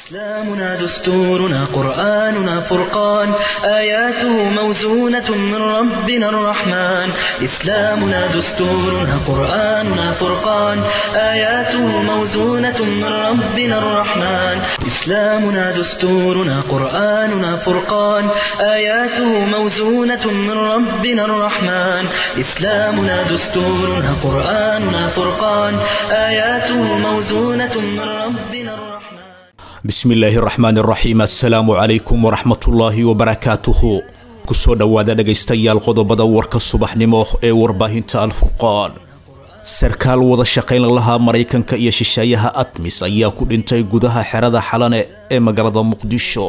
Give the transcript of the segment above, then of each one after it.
إسلامنا دستورنا قرآننا فرقان آياته موزونة من ربنا الرحمن إسلامنا دستورنا قرآننا فرقان آياته موزونة من ربنا الرحمن إسلامنا دستورنا قرآننا فرقان آياته موزونة من ربنا الرحمن إسلامنا دستورنا قرآننا فرقان آياته موزونة من ربنا الرحمن bismi illaahi raxmaan raxiim assalaamu calaykum waraxmatullaahi wabarakaatuhu kusoo dhowaada dhegaystayaal qodobada warka subaxnimo ee warbaahinta alfurqaan sarkaal wada shaqayn lahaa maraykanka iyo shisheeyaha atmis ayaa ku dhintay gudaha xerada xalane ee magaalada muqdisho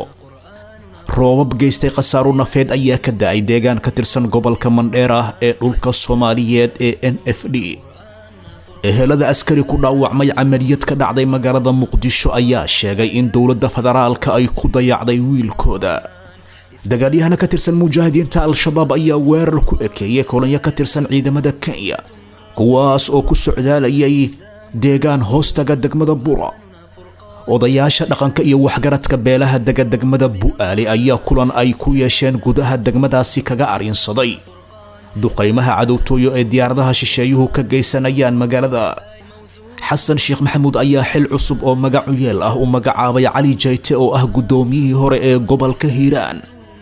roobab geystay khasaaro nafeed ayaa ka da-ay deegaan ka tirsan gobolka mandheer ah ee dhulka soomaaliyeed ee n f d ehelada askari ku dhaawacmay camaliyad ka dhacday magaalada muqdisho ayaa sheegay in dowladda federaalka ay ku dayacday wiilkooda dagaalyahana ka tirsan mujaahidiinta al-shabaab ayaa weerar ku ekeeyay kolonyo ka tirsan ciidamada kenya kuwaas oo ku socdaalayay deegaan hoostaga degmada bura odayaasha dhaqanka iyo waxgaradka beelaha dega degmada bu'aale ayaa kulan ay ku yeesheen gudaha degmadaasi kaga arrinsaday duqaymaha cadowtooyo ee diyaaradaha shisheeyuhu ka geysanayaan magaalada xasan sheekh maxamuud ayaa xil cusub oo magacu yeel ah u magacaabay cali jayte oo ah guddoomiyihii hore ee gobolka hiiraan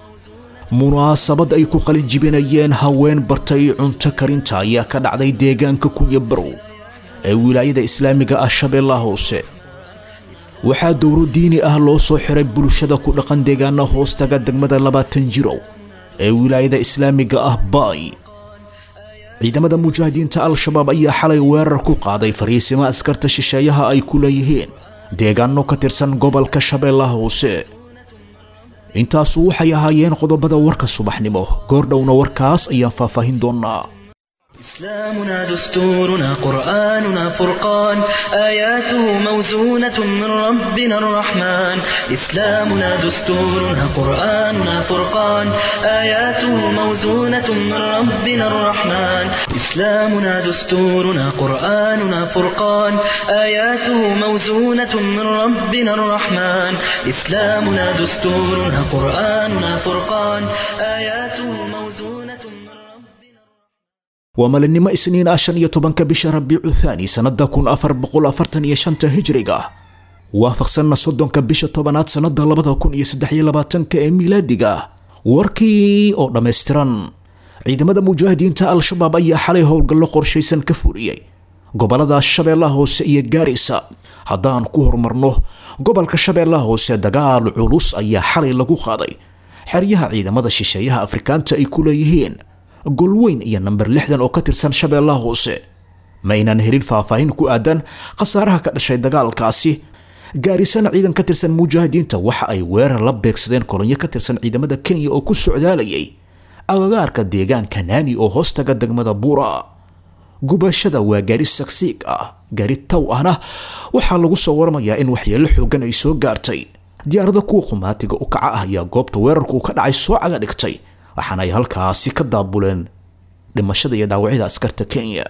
munaasabad ay ku qalin jibinayeen haween bartay cunto karinta ayaa ka dhacday deegaanka kunya barow ee wilaayada islaamiga ah shabeellaha hoose waxaa dowro diini ah loo soo xiray bulshada ku dhaqan deegaana hoostaga degmada labaatan jirow ee wilaayada islaamiga ah baay ciidamada mujaahidiinta al-shabaab ayaa xalay weerar ku qaaday fariisimo askarta shisheeyaha ay ku leeyihiin deegaano ka tirsan gobolka shabeellaha hoose intaasu waxay ahaayeen qodobada warka subaxnimo goordhowna warkaas ayaan faahfaahin doonaa إسلامنا دستورنا قرآننا فرقان آياته موزونة من ربنا الرحمن إسلامنا دستورنا قرآننا فرقان آياته موزونة من ربنا الرحمن إسلامنا دستورنا قرآننا فرقان آياته موزونة من ربنا الرحمن إسلامنا دستورنا قرآننا فرقان آياته موزونة من ربنا waa maalinimo isniin ah shan iyo tobanka bisha rabiicu thaani sannada kun afar boqol afartan iyo shanta hijriga waafaqsanna soddonka bisha tobanaad sannada labada kun iyo saddex iyo labaatanka ee miilaadiga warkii oo dhammaystiran ciidamada mujaahidiinta al-shabaab ayaa xalay howlgallo qorshaysan ka fuliyey gobolada shabeellaha hoose iyo gaarisa haddaan ku horumarno gobolka shabeellaha hoose dagaal culus ayaa xalay lagu qaaday xeryaha ciidamada shisheeyaha afrikaanta ay ku leeyihiin golweyn iyo namber lixdan oo ka tirsan shabeellaha hoose ma aynaan helin faahfaahin ku aadan khasaaraha ka dhashay dagaalkaasi gaarisana ciidan ka tirsan mujaahidiinta waxa ay weerar la beegsadeen kolonyo ka tirsan ciidamada kenya oo ku socdaalayay agagaarka deegaanka naani oo hoostaga degmada buura gubashada waa gaari sagsiig ah gaari taw ahna waxaa lagu soo waramayaa in waxyeello xoogan ay soo gaartay diyaarada kuwa qumaatiga u kaca ah ayaa goobta weerarku ka dhacay soo caga dhigtay waxaana ay halkaasi ka daabuleen dhimashada iyo dhaawacyada askarta kenya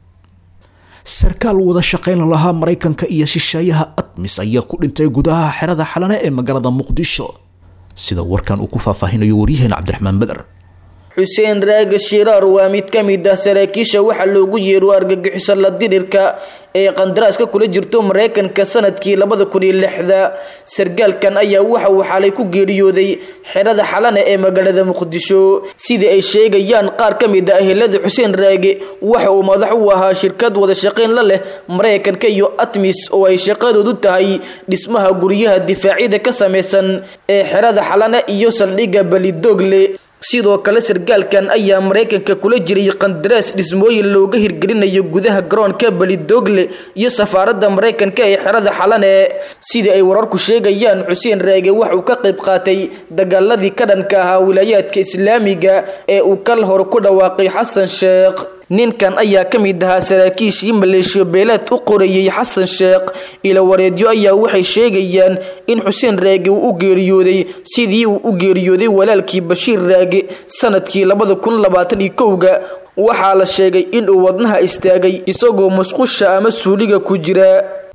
sarkaal wada shaqayn lahaa maraykanka iyo shisheeyaha atmis ayaa ku dhintay gudaha xerada xalane ee magaalada muqdisho sida warkan uu ku faahfaahinayo waryaheena cabdiraxmaan beder xuseen raage shiraar waa mid ka mid ah saraakiisha waxaa loogu yeero argagixiso la dirirka ee qandaraaska kula jirto maraykanka sanadkii labada kun iyo lixda sargaalkan ayaa waxa uu xalay ku geeriyooday xerada xalane ee magaalada muqdisho sidii ay sheegayaan qaar ka mid ah ehelada xuseen raage waxa uu madax u ahaa shirkad wada shaqayn la leh maraykanka iyo atmis oo ay shaqadoodu tahay dhismaha guryaha difaacyada ka samaysan ee xerada xalane iyo saldhigga balidogle sidoo kale sargaalkan ayaa maraykanka kula jiray qandaraas dhismooyin looga hirgelinayo gudaha garoonka belidogle iyo safaaradda maraykanka ee xerada xalane sidii ay wararku sheegayaan xuseen raage waxauu ka qayb qaatay dagaaladii ka dhanka ahaa wilaayaadka islaamiga ee uu kal hore ku dhawaaqay xasan sheekh ninkan ayaa ka mid ahaa saraakiishii maleeshiyo beeleed u qorayay xasan sheekh ila wareedyo ayaa waxay sheegayaan in xuseen raage uu u geeriyooday sidii uu u geeriyooday walaalkii bashiir raage sanadkii labada kun labaatan iyo kowga waxaa la sheegay inuu wadnaha istaagay isagoo musqusha ama suuliga ku jira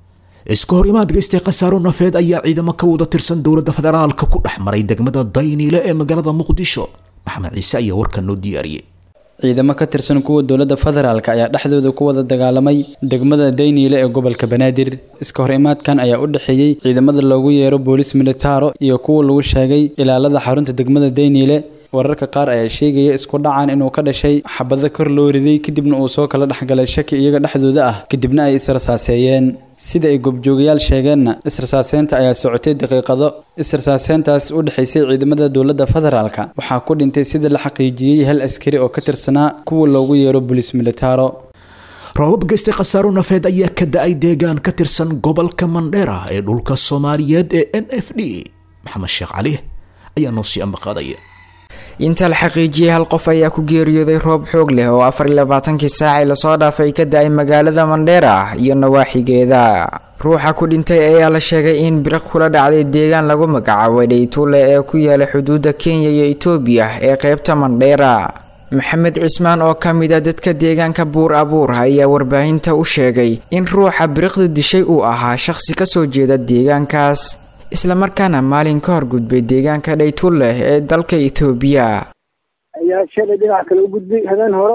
iska hor imaad geystay khasaaro nafeed ayaa ciidamo ka wada tirsan dowladda federaalka ku dhex maray degmada dayniile ee magaalada muqdisho maxamed ciise ayaa warkan noo diyaariyey ciidamo ka tirsan kuwa dowladda federaalk ayaa dhexdooda ku wada dagaalamay degmada dayniile ee gobolka banaadir iska hor imaadkan ayaa u dhexeeyey ciidamada loogu yeero boolis militaro iyo kuwa lagu sheegay ilaalada xarunta degmada dayniile wararka qaar ayaa sheegaya isku dhacan inuu ka dhashay xabado kor loo riday kadibna uu soo kala dhexgalay shaki iyaga dhexdooda ah kadibna ay israsaaseeyeen sida ay goobjoogayaal sheegeenna israsaaseynta ayaa socotay daqiiqado israsaaseyntaas u dhexaysay ciidamada dowladda federaalka waxaa ku dhintay sida la xaqiijiyey hal askari oo ka tirsanaa kuwa loogu yeero bolis militaro roobab geystay khasaaro nafeed ayaa ka da-ay deegaan ka tirsan gobolka mandheera ee dhulka soomaaliyeed ee n f d maxamed sheekh cali ayaa noo sii ambaqaadaya inta la xaqiijiyey hal qof ayaa ku geeriyooday roob xoog leh oo afar iyo labaatankii saacii lasoo dhaafay ka da-ay magaalada mandheera iyo nawaaxigeeda ruuxa ku dhintay ayaa la sheegay in biriq kula dhacday deegaan lagu magacaabay dhaytuule ee ku yaala xuduudda kenya iyo etoobiya ee qeybta mandheera maxamed cismaan oo ka mid a dadka deegaanka buur abuur ayaa warbaahinta u sheegay in ruuxa biriqda dishay uu ahaa shaqsi kasoo jeeda deegaankaas islamarkaana maalin ka hor gudbay deegaanka dhaytulleh ee dalka etoobiya ayaa shalay dhinac kale u gudbay habeen hore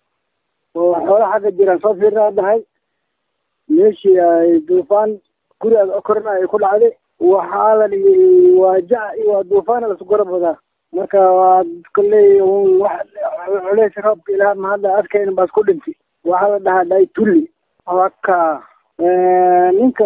oo xoolo xagga jiraan soo fiirnaa dhahay meeshii ay duufaan guriga korna ay ku dhacday waxaa la dhigi waa jac iyo waa duufaan lasu garab wadaa marka waa kolley wax culeys roobka ilaah mahadda adkayna baas ku dhintay waxaa la dhahaa dhaytulli waka ninka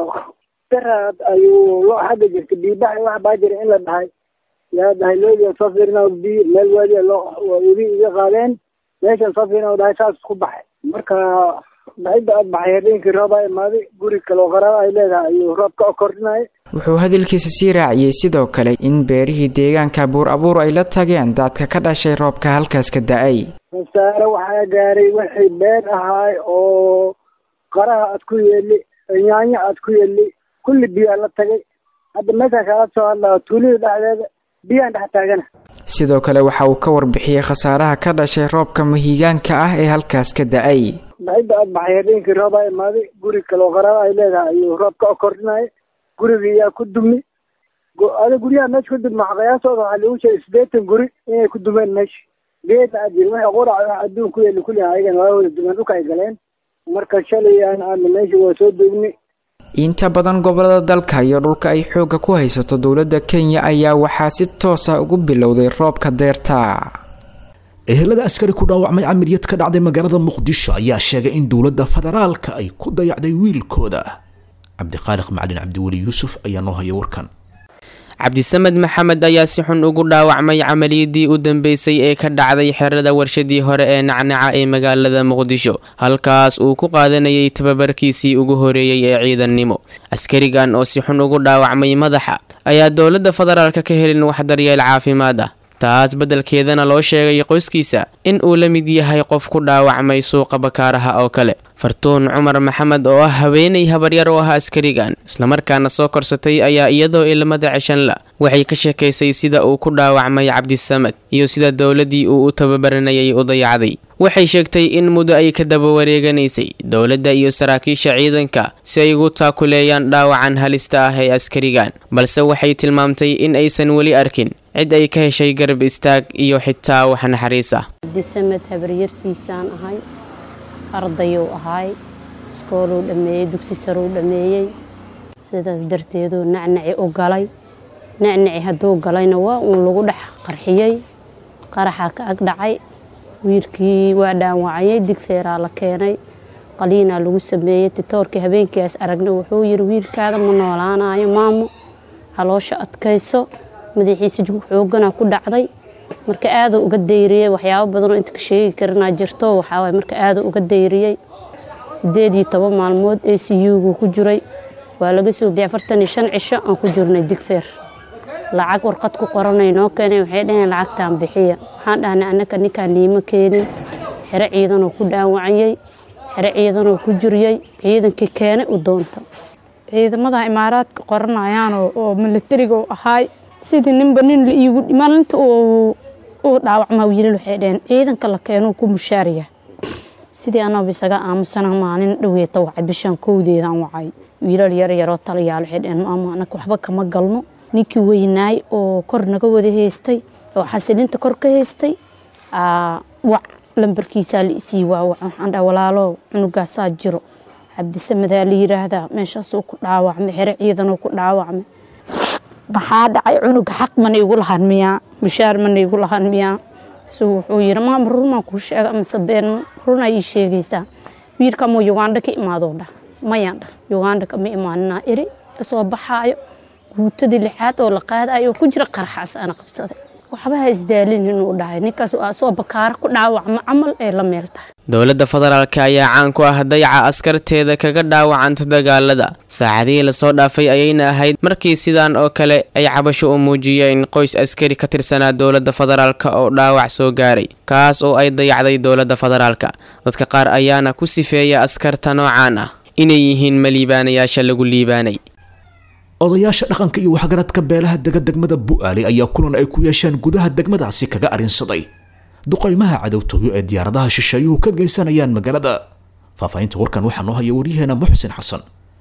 daraad ayuu loo xagga jirtay biibaxa wax baa jira in la dhahay yaa dhahay loodi soo fiirina bi meel waadi loo webi iga qaadeen meeshan soo fiirina dhahay saas ku baxay marka baxidda aad baxay habeenkii roobaa imaaday guri kaloo qaraaba ay leedahay ayuu roob ka kordhinaya wuxuu hadalkiisa sii raaciyey sidoo kale in beerihii deegaanka buur abuur ay la tageen daadka ka dhashay roobka halkaas ka da-ay khasaare waxaa gaaray wixii beer ahaay oo qaraha aad ku yeeli yaanyo aad ku yeeli kulli biyaa la tagay hadda meeshaa kaala soo hadlaa tuulida dhexdeeda biyaan dhex taagana sidoo kale waxa uu ka warbixiyey khasaaraha ka dhashay roobka mahigaanka ah ee halkaas ka da-ay baxidda aad baxay habeenkii roobaa imaaday guri kaloo qaraaba ay leedahay ayuu roob ka kordhinaya gurigii yaa ku dumi ada guryaha meesha ku dumi qiyaasooda waxaa lagu sheegay siddeetan guri inay ku dumeen meesha geedna aad jiri wixii qurac wax adduun ku yeeli kulli ayagana waa wada dumeen dhulka ay galeen marka shalay aan aadna meesha waa soo duugni inta badan gobolada dalka iyo dhulka ay xoogga ku haysato dowladda kenya ayaa waxaa si toos ah ugu bilowday roobka deerta ehelada askari ku dhaawacmay camiriyad ka dhacday magaalada muqdisho ayaa sheegay in dowladda federaalka ay ku dayacday wiilkooda cabdiqaaliq macalin cabdiweli yuusuf ayaa noo haya warkan cabdisamed maxamed ayaa si xun ugu dhaawacmay camaliyadii u dambeysay ee ka dhacday xerada warshadii hore ee nacnaca ee magaalada muqdisho halkaas uu ku qaadanayay tababarkiisii ugu horeeyey ee ciidannimo askarigan oo si xun ugu dhaawacmay madaxa ayaa dowladda federaalka ka helin wax daryeel caafimaad ah taas beddelkeedana loo sheegay qoyskiisa in uu la mid yahay qof ku dhaawacmay suuqa bakaaraha oo kale fartuun cumar maxamed oo ah haweenay habaryar u ah askarigan islamarkaana soo korsatay ayaa iyadoo ilmada ceshanla waxay ka sheekaysay sida uu ku dhaawacmay cabdisamed iyo sida dowladdii uu u tababaranayay u dayacday waxay sheegtay in muddo ay ka daba wareeganaysay dowladda iyo saraakiisha ciidanka si ay ugu taakuleeyaan dhaawacan halista ah ee askarigan balse waxay tilmaamtay in aysan weli arkin cid ay ka heshay garab istaag iyo xitaa wax naxariis ah cabdisamed habaryartiisaan ahay ardayuu ahaay iskooluu dhammeeyey dugsi saruu dhammeeyey sidaas darteeduu nacnaci u galay nacnaci hadduu galayna waa uun lagu dhex qarxiyey qaraxa ka ag dhacay wiilkii waa dhaawacayay digfeeraa la keenay qaliinaa lagu sameeyey titoorkii habeenkiias aragna wuxuu yiri wiilkaada ma noolaanayo maamo caloosha adkayso madaxiisa jug xoogana ku dhacday marka aaduu uga dayriyey waxyaabo badanoo inta ka sheegi karinaa jirto waxaawaay marka aaduu uga dayriyey sideed iyo toban maalmood a c u-gu ku jiray waa laga soo bixi afartan iyo shan cisho aan ku jirnay digfeer lacag warqad ku qoranay noo keenay waxay dhaheen lacagtaan bixiya waxaan dhahnay annaka ninkaan niimo keenin xero ciidanoo ku dhaawacayey xero ciidanoo ku jiriyey ciidankii keenay u doonta ciidamada imaaraadka qoranayaan oo milatariga u ahaay sidii ninba nin iigu maalinta uu dhaawacmaa wiilal waxay dhaheen ciidanka la keenuu ku mushaariya sidii anaba isaga aamusana maalin dhaweeta wacay bishaan kowdeedaan wacay wiilal yar yaroo talayaal waxay dheheen maama anaka waxba kama galno ninkii weynaay oo kor naga wada haystay oo xasilinta kor ka haystay wac lambarkiisaa la isii waawac waxaan dhaha walaalo cunugaasaa jiro cabdisamadaa la yiraahdaa meeshaasuu ku dhaawacmay xere ciidanuu ku dhaawacmay maxaa dhacay cunuga xaq mana igu lahan miyaa mushaar mana igu lahan miyaa su wuxuu yiri maama runmaan kuu sheega amase been runaa ii sheegaysaa wiilkamoo uganda ka imaadoo dhah mayaan dhah uganda kama imaaninaa eri kasoo baxaayo guutadii lixaad oo la qaadayo oo ku jira qaraxaas ana qabsaday waxba ha isdaalin inuu dhahay ninkaas asoo bakaara ku dhaawacma camal ee la meel tahay dowladda federaalk ayaa caan ku ah dayaca askarteeda kaga dhaawacanta dagaalada saacadihii lasoo dhaafay ayayna ahayd markii sidaan oo kale ay cabasho u muujiyeen qoys askari ka tirsanaa dowladda federaalk oo dhaawac soo gaaray kaas oo ay dayacday dowladda federaalka dadka qaar ayaana ku sifeeya askarta noocaan ah inay yihiin ma liibaanayaasha lagu liibaanay odayaasha dhaqanka iyo waxgaradka beelaha dega degmada bu'aale ayaa kulan ay ku yeesheen gudaha degmadaasi kaga arrinsaday duqaymaha cadowtooyo ee diyaaradaha shisheeyuhu ka geysanayaan magaalada faahfaahinta warkan waxaa noo haya waryaheena muxsin xasan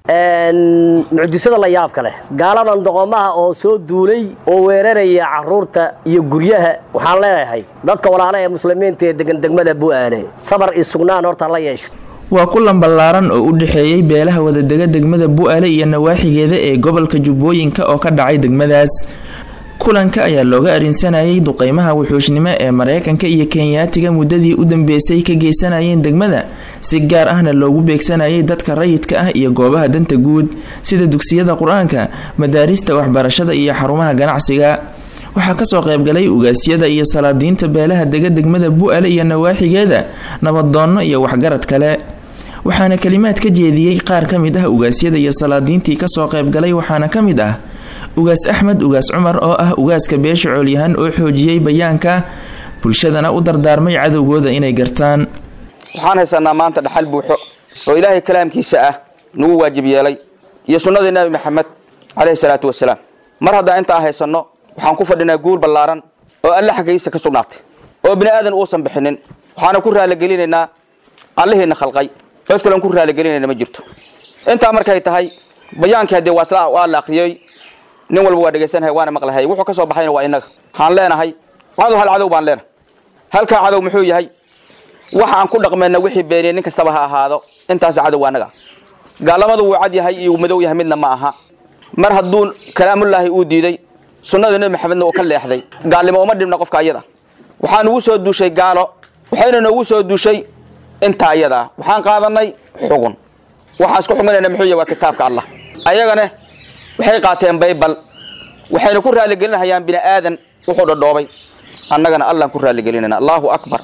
mucjisada la yaabka leh gaaladan doqomaha oo soo duulay oo weeraraya caruurta iyo guryaha waxaan leeyahay dadka walaala ee muslimiinta ee degan degmada bu'aale sabar iyo sugnaan horta la yeeshto waa kulan ballaaran oo u dhexeeyey beelaha wadadega degmada bu'aale iyo nawaaxigeeda ee gobolka jubbooyinka oo ka dhacay degmadaas kulanka ayaa looga arrinsanayay duqeymaha wuxuushnimo ee mareykanka iyo kenyaatiga muddadii u dambeysay ka geysanayeen degmada si gaar ahna loogu beegsanayay dadka rayidka ah iyo goobaha danta guud sida dugsiyada qur-aanka madaarista waxbarashada iyo xarumaha ganacsiga waxaa kasoo qaybgalay ugaasyada iyo salaadiinta beelaha dega degmada bu'ale iyo nawaaxigeeda nabadoonno iyo waxgarad kale waxaana kalimaad ka jeediyey qaar ka mid ah ugaasyada iyo salaadiintii kasoo qaybgalay waxaana ka mid ah ugaas axmed ugaas cumar oo ah ugaaska beesha coolyahan oo xoojiyey bayaanka bulshadana u dardaarmay cadowgooda inay gartaan waxaan haysanaa maanta dhaxal buuxo oo ilaahay kalaamkiisa ah nagu waajib yeelay iyo sunnadii nabi maxamed caleyhi salaatu wasalaam mar haddaan intaa haysanno waxaan ku fadhinaa guul ballaaran oo alle xaggiisa ka sugnaatay oo bini aadan uusan bixinin waxaana ku raaligelinaynaa allihiina khalqay cod kalen ku raaligelinayna ma jirto intaa markay tahay bayaankii haddee waa la akhriyey nin walba waa dhegaysanhay waana maqlahay wuxuu ka soo baxayna waa innaga waxaan leenahay cadow hal cadow baan leenahay halkaa cadow muxuu yahay waxa aan ku dhaqmayna wixii beeniyey nin kastaba ha ahaado intaas cadow waa annaga gaalamadu wuu cad yahay iyo madow yahay midna ma aha mar hadduu kalaamullaahi uu diiday sunnada nebi maxamedna uu ka leexday gaalnimo uma dhibna qofka ayada waxaa nugu soo duushay gaalo waxayna noogu soo duushay intaa ayada ah waxaan qaadanay xugun waxaan isku xuminayna muxuu yahay waa kitaabka allah ayagana waxay qaateen baybal waxayna ku raaligelinahayaan bini aadan wuxuu dhadhoobay annagana allaan ku raaligelinayna allahu akbar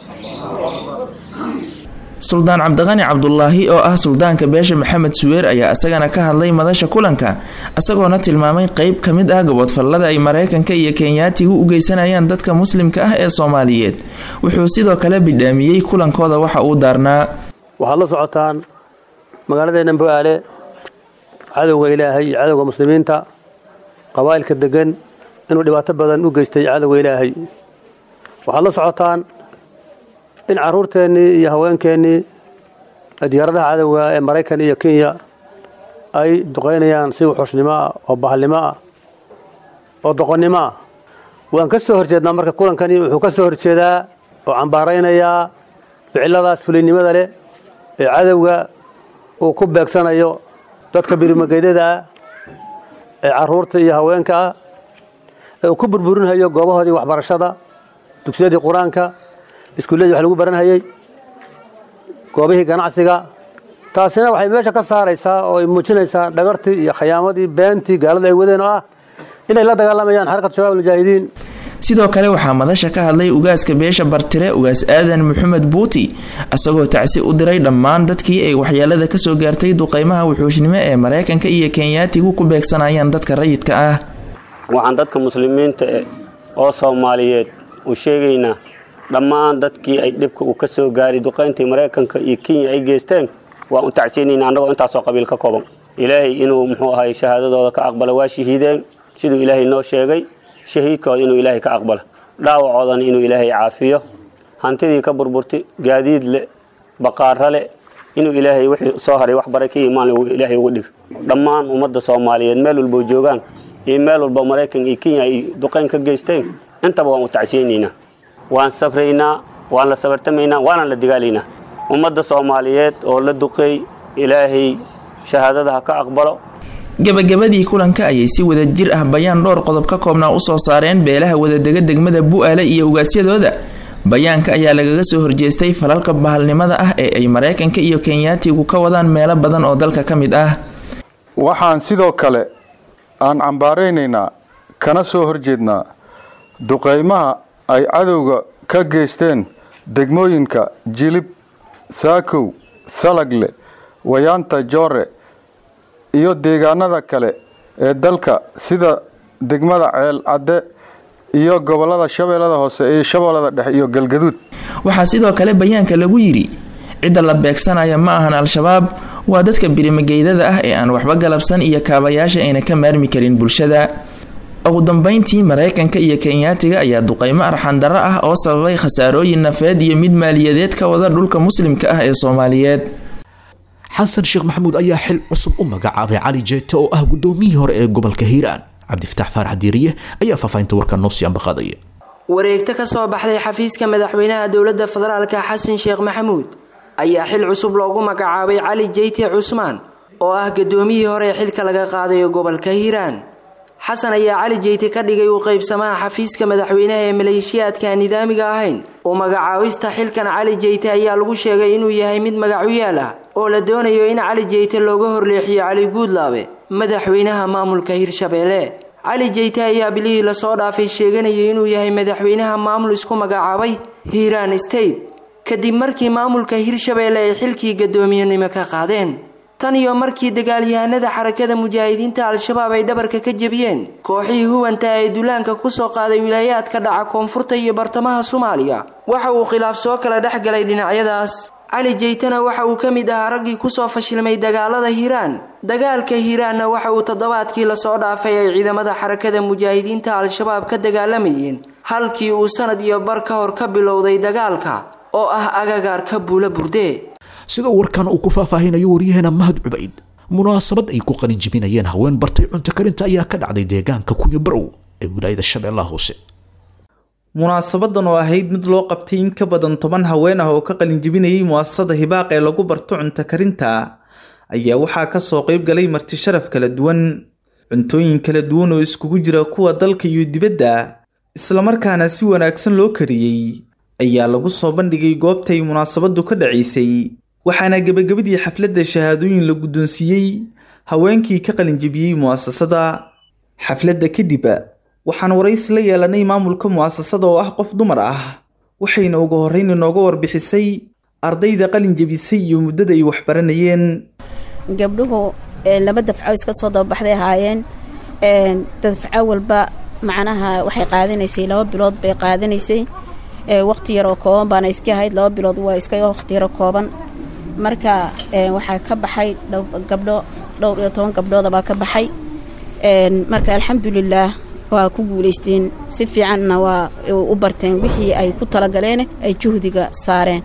suldaan cabdiqani cabdulaahi oo ah suldaanka beesha maxamed suweer ayaa isagana ka hadlay madasha kulanka isagoona tilmaamay qeyb ka mid ah gobodfallada ay mareykanka iyo kenyaatigu u geysanayaan dadka muslimka ah ee soomaaliyeed wuxuu sidoo kale bidhaamiyey kulankooda waxa uu daarnaa waxaad la socotaan magaaladeenna bu'aale cadowga ilaahay iyo cadowga muslimiinta qabaa'ilka degan inuu dhibaato badan u geystay cadowga ilaahay waxaad la socotaan in caruurteennii iyo haweenkeennii diyaaradaha cadowga ee maraykan iyo kenya ay duqaynayaan si wuxuushnimo ah oo bahalnimo ah oo doqonnimo ah waan ka soo horjeednaa marka kulankani wuxuu ka soo horjeedaa oo cambaaraynayaa ficiladaas fuliynimada leh ee cadowga uu ku beegsanayo dadka birimageydada ah ee caruurta iyo haweenka ah ee uu ku burburinhayo goobahoodii waxbarashada dugsiyadii qur-aanka iskuulladii wax lagu baranhayey goobihii ganacsiga taasina waxay meesha ka saaraysaa oo ay muujinaysaa dhagartii iyo khiyaamadii beentii gaalada ay wadeen oo ah inay la dagaalamayaan xarakat shabaab almujaahidiin sidoo kale waxaa madasha ka hadlay ugaaska beesha bartire ugaas aadan maxamed buuti isagoo tacsi u diray dhammaan dadkii ay waxyeelada kasoo gaartay duqeymaha wuxuushnimo ee mareykanka iyo kenyaatigu ku beegsanayaan dadka rayidka ah waxaan dadka muslimiinta oo soomaaliyeed u sheegaynaa dhammaan dadkii ay dhibka uu ka soo gaaray duqayntii maraykanka iyo kenya ay geysteen waan u tacsiinayna annagoo intaasoo qabiil ka kooban ilaahay inuu muxuu ahay shahaadadooda ka aqbala waa shahiideen siduu ilaahay noo sheegay shahiidkooda inuu ilaahay ka aqbalo dhaawacoodana inuu ilaahay caafiyo hantidii ka burburtay gaadiid leh baqaaro leh inuu ilaahay wixii soo haray wax bara ka imaan ilaahay uga dhig dhammaan ummadda soomaaliyeed meel walba joogaan iyo meel walba maraykan iyo kenya ay duqayn ka geysteen intaba waan u tacsiyeynaynaa waan sabraynaa waan la sabartamaynaa waanaan la digaalaynaa ummadda soomaaliyeed oo la duqeey ilaahay shahaadada ha ka aqbalo gabagabadii kulanka ayay si wada jir ah bayaan dhowr qodob ka koobnaa usoo saareen beelaha wadadega degmada bu'aale iyo ugaasyadooda bayaanka ayaa lagaga soo horjeestay falalka bahalnimada ah ee ay maraykanka iyo kenyaatigu ka wadaan meelo badan oo dalka ka mid ah waxaan sidoo kale aan cambaaraynaynaa kana soo horjeednaa duqaymaha ay cadowga ka geysteen degmooyinka jilib saakow salagle wayaanta joore iyo deegaanada kale ee dalka sida degmada ceel cadde iyo gobolada shabeellada hoose iyo shabeellada dhexe iyo galgaduud waxaa sidoo kale bayaanka lagu yidhi cidda la beegsanaya ma ahan al-shabaab waa dadka birimageydada ah ee aan waxba galabsan iyo kaabayaasha ayna ka maarmi karin bulshada ugu dambeyntii maraykanka iyo kenyaatiga ayaa duqaymo arxandarro ah oo sababay khasaarooyin nafeed iyo mid maaliyadeed ka wada dhulka muslimka ah ee soomaaliyeed xasan sheekh maxamuud ayaa xil cusub u magacaabay cali jeete oo ah gudoomiyihii hore ee gobolka hiiraan cabdifataax faarax diiriye ayaa faahfaahinta warkan noo sii ambaqaadaya wareegto ka soo baxday xafiiska madaxweynaha dowladda federaalka xasan sheekh maxamuud ayaa xil cusub loogu magacaabay cali jeyte cusmaan oo ah gudoomiyihii hore ee xilka laga qaadayo gobolka hiiraan xasan ayaa cali jeyte ka dhigay u qaybsamaha xafiiska madaxweynaha ee maleeshiyaadka aan nidaamiga ahayn u magacaabista xilkan cali jeyte ayaa lagu sheegay inuu yahay mid magacuyaal ah oo la doonayo in cali jeyte looga horleexiyo cali guudlaabe madaxweynaha maamulka hirshabeelle cali jeyte ayaa bilihii lasoo dhaafay sheeganayay inuu yahay madaxweynaha maamul isku magacaabay hiiraan state kadib markii maamulka hirshabeelle ay xilkii gadoomiyenimo ka qaadeen tan iyo markii dagaalyahanada xarakada mujaahidiinta al-shabaab ay dhabarka ka jebiyeen kooxihii huwanta ee duulaanka kusoo qaaday wilaayaadka dhaca koonfurta iyo bartamaha soomaaliya waxa uu khilaaf soo kala dhex galay dhinacyadaas cali jeytana waxa uu ka mid ahaa raggii kusoo fashilmay dagaalada hiiraan dagaalka hiiraanna waxa uu toddobaadkii lasoo dhaafay ay ciidamada xarakada mujaahidiinta al-shabaab ka dagaalamayeen halkii uu sanad iyo bar ka hor ka bilowday dagaalka oo ah agagaarka buula burde sidoo warkan uu ku faahfaahinayo waryaheena mahad cubayd munaasabad ay ku qalinjibinayeen haween bartay cunto karinta ayaa ka dhacday deegaanka kunya barow ee wilaayada shabeellaha hoose munaasabadan oo ahayd mid loo qabtay in ka badan toban haween ah oo ka qalinjibinayay mu'asasada hibaaq ee lagu barto cunto karinta ayaa waxaa kasoo qayb galay marti sharaf kala duwan cuntooyin kala duwan oo iskugu jira kuwa dalka iyo dibadda islamarkaana si wanaagsan loo kariyey ayaa lagu soo bandhigay goobtay munaasabadu ka dhacaysay waxaana gebagabadii xafladda shahaadooyin la guddoonsiiyey haweenkii ka qalinjibiyey mu'asasada xafladda kadib waxaan waraysi la yeelanay maamulka mu'asasada oo ah qof dumar ah waxayna ugu horreyn inooga warbixisay ardayda qalin jebisay iyo muddada ay waxbaranayeen gabdhuhu laba dafco iska soo dababaxday ahaayeen dafco walba macnaha waxay qaadanaysay laba bilood bay qaadanaysay waqti yaroo kooban baana iska ahayd laba bilood waa iska waqti yaro kooban marka waxaa ka baxay gabdho dhowr iyo toban gabdhooda baa ka baxay marka alxamdulilaah waa ku guulaysteen si fiicanna waa u barteen wixii ay ku talagaleen ay juhdiga saareen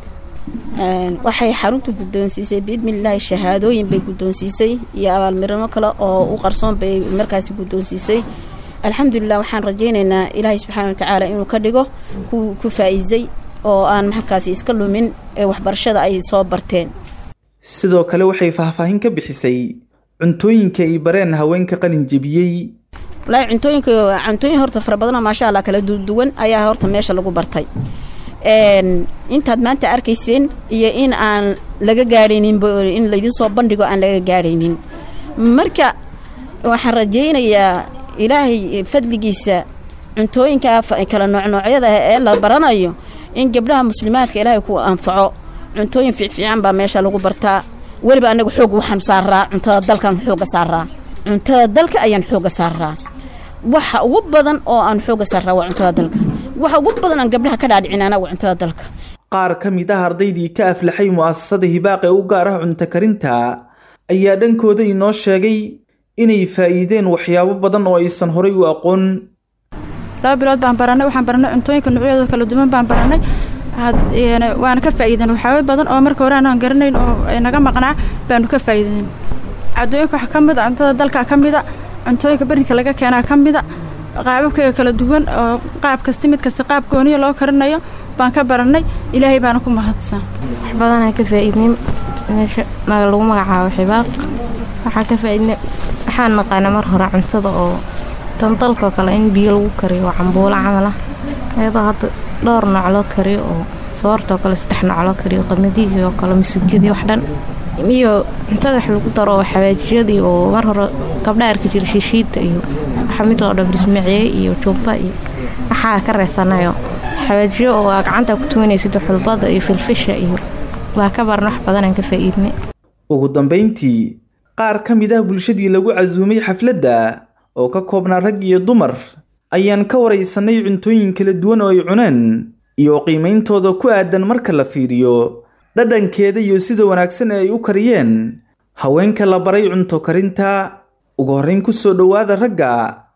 waxay xaruntu guddoonsiisay biidnillaahi shahaadooyin bay guddoonsiisay iyo abaalmirimo kale oo u qarsoon bay markaasi guddoonsiisay alxamdulilah waxaan rajaynaynaa ilaahay subxaana watacaala inuu ka dhigo ku faa'iisay oo aan markaasi iska lumin ee waxbarashada ay soo barteen sidoo kale waxay faahfaahin ka bixisay cuntooyinka ay bareen haweenka qalin jebiyey walaahi cuntooyinka cuntooyin horta fara badanoo maasha allah kala duwan ayaa horta meesha lagu bartay intaad maanta arkayseen iyo in aan laga gaadhaynin in laydin soo bandhigo aan laga gaadhaynin marka waxaan rajaynayaa ilaahay fadligiisa cuntooyinka kala noocnoocyada ee la baranayo in gabdhaha muslimaadka ilaahay ku anfaco cuntooyin fiicfiican baa meesha lagu bartaa weliba anaga xoog waxaan saaraa cuntada dalkan xooga saaraa cuntada dalka ayaan xooga saaraa waxa ugu badan oo aan xooga saaraa waa cuntada dalka waxa ugu badan aan gabdhaha ka dhaadhicinaana waa cuntada dalka qaar ka mid ah ardaydii ka aflaxay mu'asasada hibaaq ee u gaar ah cunto karinta ayaa dhankooda inoo sheegay inay faa'iideen waxyaabo badan oo aysan horay u aqoon laba bilood baan baranay waxaan baranay cuntooyinka noocyadooda kala duwan baan baranay waana ka faa'iidan waxyaaba badan oo marka hore aanaan garanayn oo naga maqnaa baanu ka faa'iidan caddooyinka waxaa ka mid a cuntada dalka ka mida cuntooyinka berinka laga keenaa ka mida qaababkayga kala duwan oo qaab kasta mid kasta qaab gooniya loo karinayo baan ka barannay ilaahay baana ku mahadsan wax badanaa ka faa'iidnay meesha lagu magacaabo xibaaq waxaa ka faa'iidnay waxaan naqaana mar hore cuntada oo tan dalkoo kale in biyo lagu kariyo oo cambuulo camal ah iyadoo hadda dhowr nooc loo kariyo oo soortoo kale saddex nooc loo kariyo qamadiigii oo kale masigidii wax dhan iyo cuntada wax lagu daro oo xawaajiyadii oo mar hore gabdha arki jira shishiidda iyo waxa mid loo dhan bismiciye iyo jumba iyo waxaa ka reesanayo xawaajiyo oo aa gacanta ku tuwanaysid xulbada iyo filfisha iyo waa ka baran wax badanaan ka faa'iidnay ugu dambayntii qaar ka mid ah bulshadii lagu casuumay xafladda oo ka koobnaa rag iyo dumar ayaan ka waraysanay cuntooyin kala duwan oo ay cuneen iyo qiimeyntooda ku aadan marka la fiiriyo dhadhankeeda iyo sida wanaagsan ee ay u kariyeen haweenka la baray cunto karinta ugu horreyn ku soo dhowaada ragga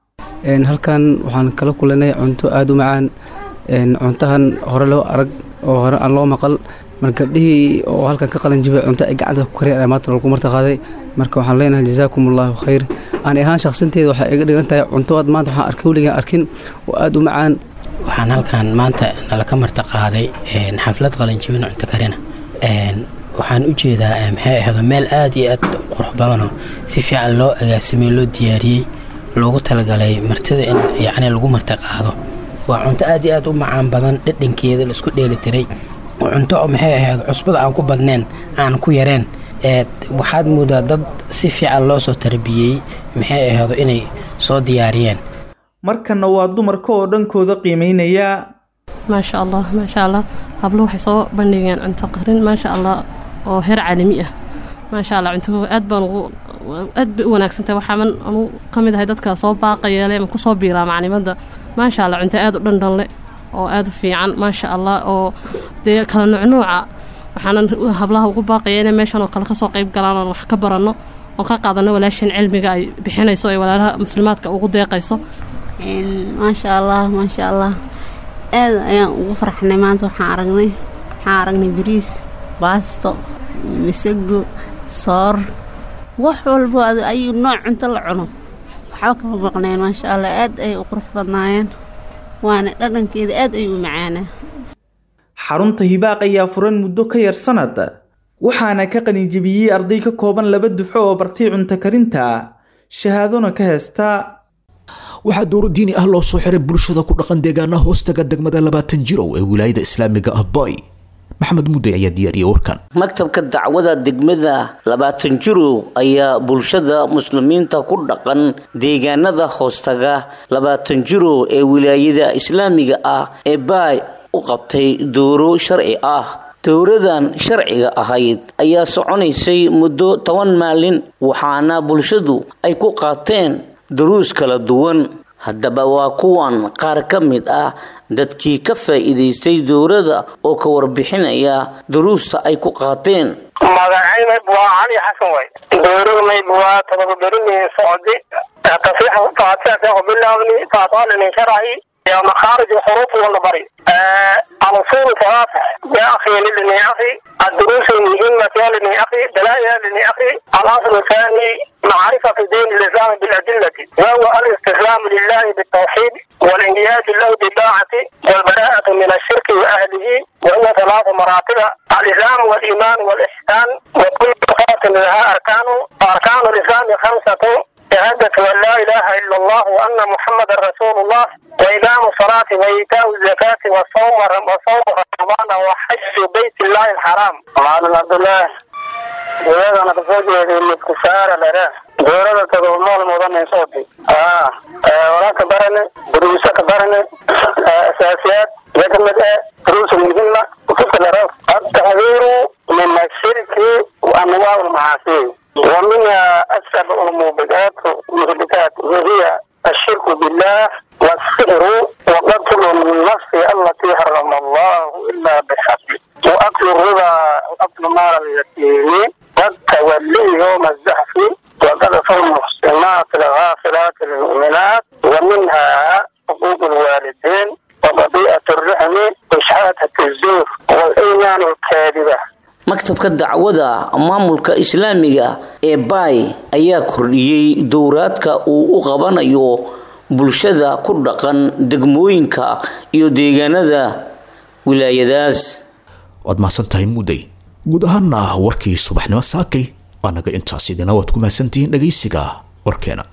halkan waxaan kala kulanay cunto aada u macaan cuntahan hore loo arag oo hore aan loo maqal mar gabdhihii oo halkan ka qalan jibay cunto ay gacanta ku kariyeen maanta lagu martaqaaday marka waxaan leenahay jazaakum allahu khayr aan ahaan shaqsinteeda waxay iga dhigan tahay cunto aad maanta waxaan arkay weligaan arkin oo aada u macaan waxaan halkan maanta nalaka martaqaaday xaflad qalanjibin cunto karina waxaan u jeedaa maxay ahdo meel aada iyo aad qurux badanoo si fiican loo agaasimay loo diyaariyey loogu talagalay martida in yacni lagu martiqaado waa cunto aad iyo aad u macaan badan dhadhankeeda laisku dheelitiray cunto maxay ahayd cusbada aan ku badnayn aan ku yareen waxaad moodaa dad si fiican loo soo tarbiyey maxay ahaydo inay soo diyaariyeen markanna waa dumarka oo dhankooda qiimeynaya maasha allah maasha allah hablo waxay soo bandhigeen cunto qarin maasha allah oo heer caalami ah maasha allah cunto aad baan ugu aad bay u wanaagsantahay waxaaman anu ka mid ahay dadka soo baaqayeele ama kusoo biiraa maclimadda maasha allah cunto aad u dhandhanle oo aad u fiican maasha allah oo dee kala nuucnuuca waxaanan hablaha ugu baaqaya inay meeshan oo kale kasoo qayb galaan oon wax ka baranno oon ka qaadano walaashan cilmiga ay bixinayso ee walaalaha muslimaadka ugu deeqayso maasha allah maasha allah aad ayaan ugu farxnay maanta waxaan aragnay waxaan aragnay bariis baasto masago soor wax walbo ayuu nooc cunto la cuno waxba kama maqneen maasha allah aad ayay u qurux badnaayeen waana dhadhankeeda aad ayuu u macaanaa xarunta hibaaq ayaa furan muddo ka yar sanad waxaana ka qalinjibiyey arday ka kooban laba dufco oo bartay cunto karinta shahaadona ka heesta waxaa dowro diini ah loo soo xiray bulshada ku dhaqan deegaanaha hoostaga degmada labaatan jirow ee wilaayada islaamiga ah boy maxamed mudday ayaa diyaariyay warkan maktabka dacwada degmada labaatan jirow ayaa bulshada muslimiinta ku dhaqan deegaanada hoostaga labaatan jirow ee wilaayada islaamiga ah ee baay u qabtay dooro sharci ah dowradan sharciga ahayd ayaa soconaysay muddo toban maalin waxaana bulshadu ay ku qaateen duruus kala duwan haddaba waa kuwan qaar ka mid ah dadkii ka faa'iidaystay dowrada oo ka warbixinaya duruusta ay ku qaateen magacaynayb waa cali xasan way dowradnayb waa tababarinii socdi tasiix faatixa bilaawni faataalini sharci يا مخارج الحروف والنبري الأصول ثلاثة يا أخي لني أخي الدروس المهمة يا لني أخي دلائل لني أخي الأصل الثاني معرفة دين الإسلام بالأدلة وهو الاستسلام لله بالتوحيد والانقياد له بالطاعة والبراءة من الشرك وأهله وهي ثلاث مراتب الإسلام والإيمان والإحسان وكل فرق منها أركان وأركان الإسلام خمسة شهادة أن لا إله إلا الله وأن محمد رسول الله وإقام الصلاة وإيتاء الزكاة والصوم وصوم رمضان وحج بيت الله الحرام. معلم عبد الله دورada ana kasoo jeeday midkusaara lere doorada tadoomool mudan sooti ah walaa ka barane duruusa ka barane asaasiyaad ya kamid eh duruusa muhima kutubta lere التحذير من الشرك وأنواع المعاصي ومنها أسباب الموبقات والمهلكات وهي الشرك بالله والسحر وقتل النفس التي حرم الله إلا بالحق وأكل الربا وأكل مال اليتيم والتولي يوم الزحف وقذف المحسنات الغافلات المؤمنات ومنها حقوق الوالدين وقضية الرحم وإشعار shahaadati zuur wal-iimaan alkaadiba maktabka dacwada maamulka islaamiga ee baay ayaa kordhiyey dowraadka uu u qabanayo bulshada ku dhaqan degmooyinka iyo deegaanada wilaayadaas waad mahadsan tahay mudday guud ahaana warkii subaxnimo saakay waa naga intaas idina waad ku mahadsantihiin dhegaysiga warkeena